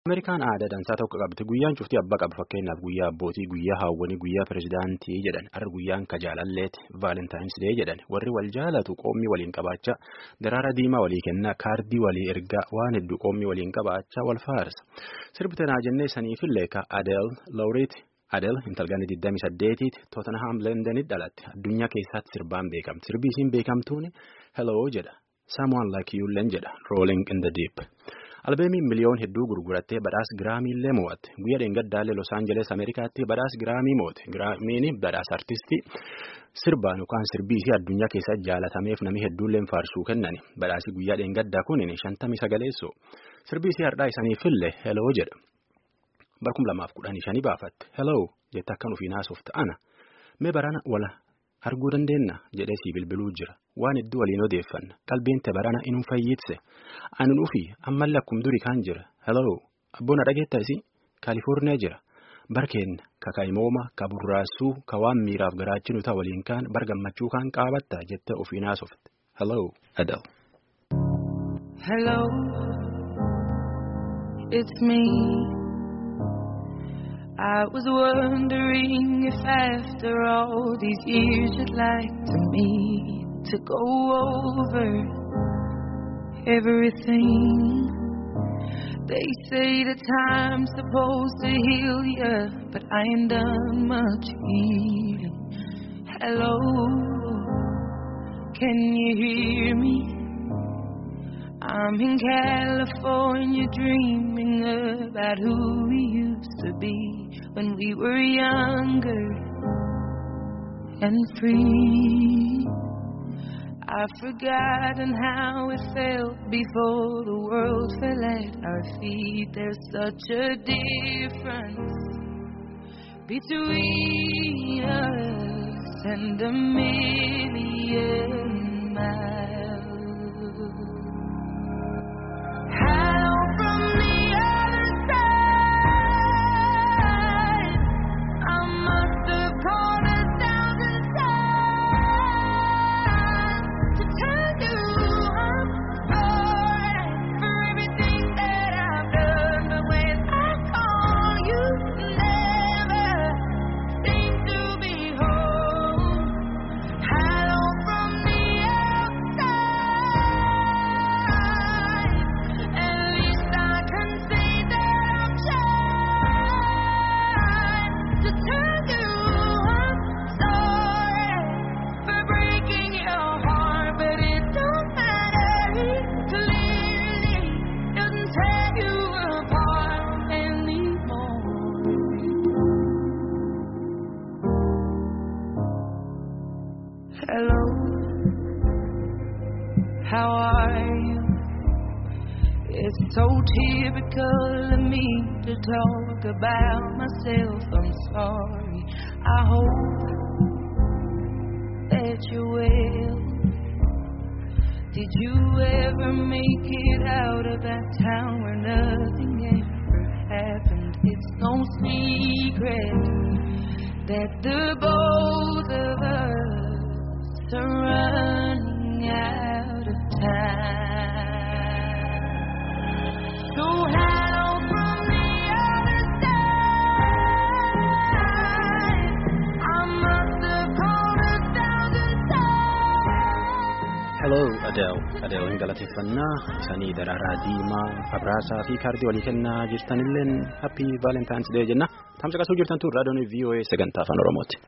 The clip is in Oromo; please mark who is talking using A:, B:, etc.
A: Ameerikaan aadaa dansaa tokko qabdi. Guyyaan cuftii abbaa qaba. Fakkeenyaaf guyyaa abbootii, guyyaa haawwanii, guyyaa pirezidaantii jedhan. Har'a guyyaan ka jaalalleeti. Vaalentaayins dee jedhan. Warri wal jaalatu qoomii waliin qabaachaa, daraara diimaa walii kennaa, kaardii walii ergaa, waan hedduu qoomii waliin qabaachaa wal faarsa. Sirbi tanaa jennee saniifillee ka Adeel Lawreet. Adeel intalgaanii 28tiiti Tottenham Londonitti dhalatte. Addunyaa keessatti sirbaan beekamti. Sirbi isiin beekamtuun Hello jedha. Someone like you len jedha. Rolling in the deep. Albeemiin miliyoon hedduu gurgurattee badhaasa giraamiillee mo'atte. Guyyaa dheengaddaallee Los Angeles Ameerikaatti badhaasa giraamii mo'ate. Giraamiin badhaasa artistii sirbaan yookaan sirbii isii addunyaa keessatti jaalatameef namni hedduullee faarsuu kennani. Badhaasi guyyaa dheengaddaa kun shantamii sagaleessoo. Sirbii isii har'aa isaaniifillee Hello jedha. Barkum lamaaf kudhanii shanii baafatte. Hello jette akkan ofii naasuuf ta'ana. Mee barana wala arguu dandeenya jedhee sii bilbiluu jira. Waan hedduu waliin odeeffanna. Qalbiin te barana inuu fayyitse. Ani nuufi ammallee akkuma durii kaan jira. Hello abboon dhageettaa isii Kaalifoorniyaa jira. Barkeenna ka kaayimooma ka burraasuu ka waan miiraaf garaachinu ta'a waliin kaan bar gammachuu kaan qaabatta jette ofii naasofte. Hello Adele.
B: Hello, it's me. I was wondering if after all these years you'd like to meet to go over everything. They say that time's supposed to heal ya, but I ain't done much healing. Hello, can you hear me? I'm in California dreaming about who we used to be when we were younger and free. I've forgotten how it felt before the world fell at our feet. There's such a difference between us and a million miles. Hello from the other side. I must have called a thousand times to tell you I'm sorry for everything that I've done. But when I call, you never seem to be home. Hello from the outside. At least I can say that I've tried to tell you I'm sorry for breaking your heart, but it don't matter. It clearly doesn't tear you apart anymore. Hello, how are you? It's so typical of me to talk about myself. I'm sorry. I hope that you're well. Did you ever make it out of that town where nothing ever happened? It's no secret that the both of us are running out of time. So hello from the other side. I must have called a thousand times.
A: Hello Adele. Adele galateeffannaa isanii daraaraa diimaa abraasaa fi kaardii walii kennaa jirtanilleen happy valentine's day jenna. Tamsa qasuu jirtan tun raadiyoon VOA sagantaa afaan Oromooti.